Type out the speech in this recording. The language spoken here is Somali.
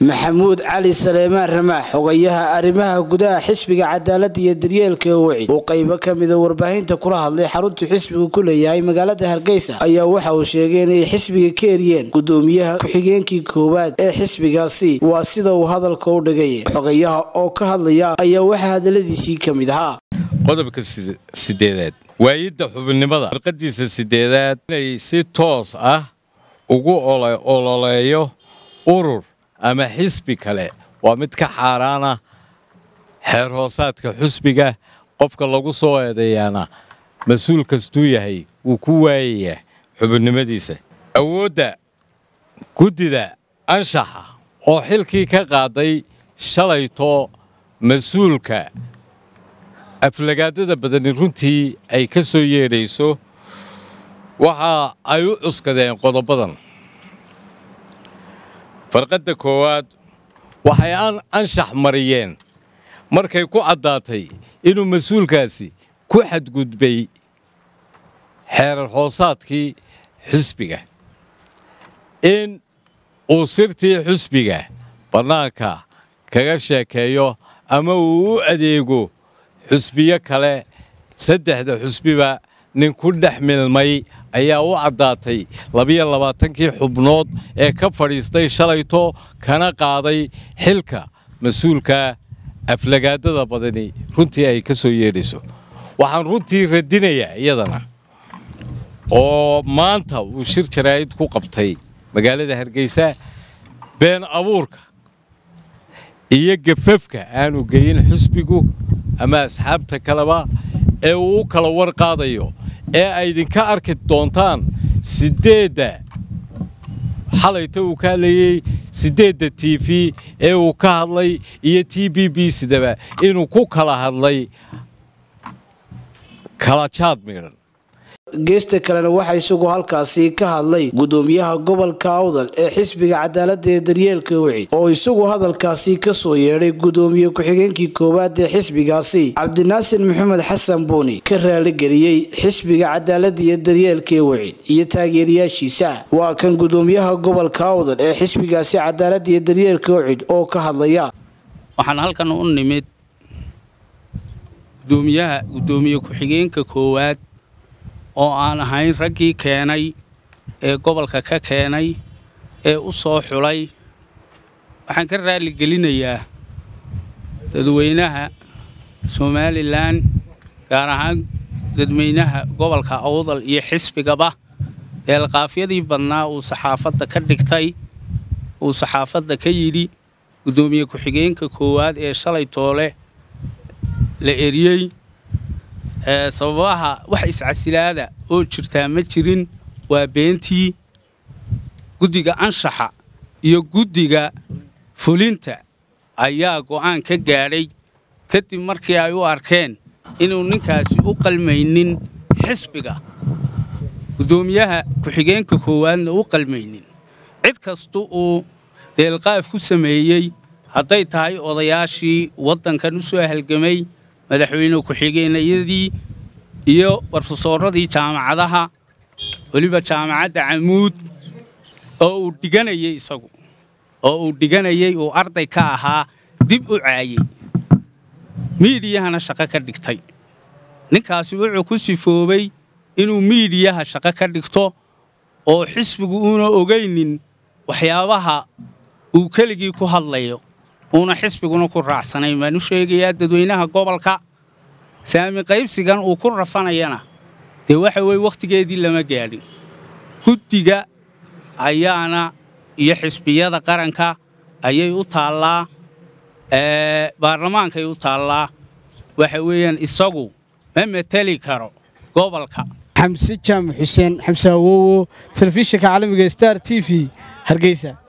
maxamuud cali saleemaan ramaax xogayaha arrimaha gudaha xisbiga cadaalada iyo daryeelka wacid oo qaybo ka mida warbaahinta kula hadlay xaruntuu xisbigu ku leeyahay magaalada hargeysa ayaa waxa uu sheegay inay xisbiga ka eriyeen gudoomiyaha ku-xigeenkii koowaad ee xisbigaasi waa sida uu hadalka u dhigay xogayaha oo ka hadlaya ayaa waxaa hadaladiisii ka mid ahaa qodobka sideedaad waayidda xubinnimada farqadiisa sideedaad inay si toos ah ugu ololeeyo urur ama xisbi kale waa mid ka xaaraana xeer hoosaadka xusbiga qofka lagu soo eedeeyaana mas-uul kastuu yahay wuu ku waayayaa xubinnimadiisa awoodda guddida anshaxa oo xilkii ka qaaday shalayto mas-uulka aflagaadada badani runtii ay ka soo yeedhayso waxa ay u cuskadeen qodobadan farqadda koowaad waxay anshax mariyeen markay ku caddaatay inuu mas-uulkaasi ku xadgudbay xeerar hoosaadkii xusbiga in uu sirtii xusbiga bannaanka kaga sheekeeyo ama uu u adeego xusbiyo kale saddexda xusbiba nin ku dhex milmay ayaa u caddaatay labiyo labaatankii xubnood ee ka fadhiistay shalayto kana qaaday xilka mas-uulka aflagaadada badani runtii ay ka soo yeedhayso waxaan runtii radinayaa iyadana oo maanta uu shir jaraa'id ku qabtay magaalada hargeysa been abuurka iyo gafafka aanu geyin xusbigu ama asxaabta kaleba ee uu u kala war qaadayo ee ay idinka arki doontaan siddeedda xalayta uu ka hadlayey siddeedda t v ee uu ka hadlay iyo t b b sidaba inuu ku kala hadlay kala jaad miidhan geesta kalena waxaa isagu halkaasi ka hadlay gudoomiyaha gobolka awdal ee xisbiga cadaalada ee daryeelka wacid oo isagu hadalkaasi kasoo yeedhay gudoomiye ku-xigeenkii koowaad ee xisbigaasi cabdinaasir maxamed xasan buuni ka raaligeliyey xisbiga cadaalada iyo daryeelka wacid iyo taageerayaashiisa waa kan gudoomiyaha gobolka awdal ee xisbigaasi cadaalada iyo daryeelka wacid oo ka hadlaya waxaan halkan u nimid gudoomiyaha gudoomiye ku-xigeenka koowaad oo aan ahayn raggii keenay ee gobolka ka keenay ee u soo xulay waxaan ka raaligelinayaa dadweynaha somalilan gaar ahaan dadweynaha gobolka awdal iyo xisbigaba eelqaafyadii badnaa uu saxaafadda ka dhigtay uu saxaafadda ka yidhi guddoomiye ku-xigeenka koowaad ee shalay toole la eriyey sababaha wax iscasilaada oo jirtaa ma jirin waa beentii guddiga anshaxa iyo guddiga fulinta ayaa go'aan ka gaadhay kadib markii ay u arkeen inuu ninkaasi u qalmaynin xisbiga guddoomiyaha ku-xigeenka koowaadna u qalmaynin cid kasta uu deelqaaf ku sameeyey hadday tahay odayaashii waddankan u soo halgamay madaxweyne ku-xigeenayadii iyo barofesoorradii jaamacadaha weliba jaamacadda camuud oo uu dhiganayey isagu oo uu dhiganayey uu arday ka ahaa dib u caayey miidiyahana shaqo ka dhigtay ninkaasi wuxuu ku sifoobay inuu miidiyaha shaqo ka dhigto oo xisbigu uuna ogaynin waxyaabaha uu keligii ku hadlayo uuna xisbiguna ku raacsanayn baan u sheegayaa dadweynaha gobolka saami qaybsigan uu ku rafanayana dee waxa weye wakhtigeedii lama gaadhin guddiga ayaana iyo xisbiyada qaranka ayay u taallaa baarlamaankay u taallaa waxa weeyaan isagu ma mateli karo gobolka xamse jaamac xuseen xamse awowo telefishinka caalamiga star t v hargeysa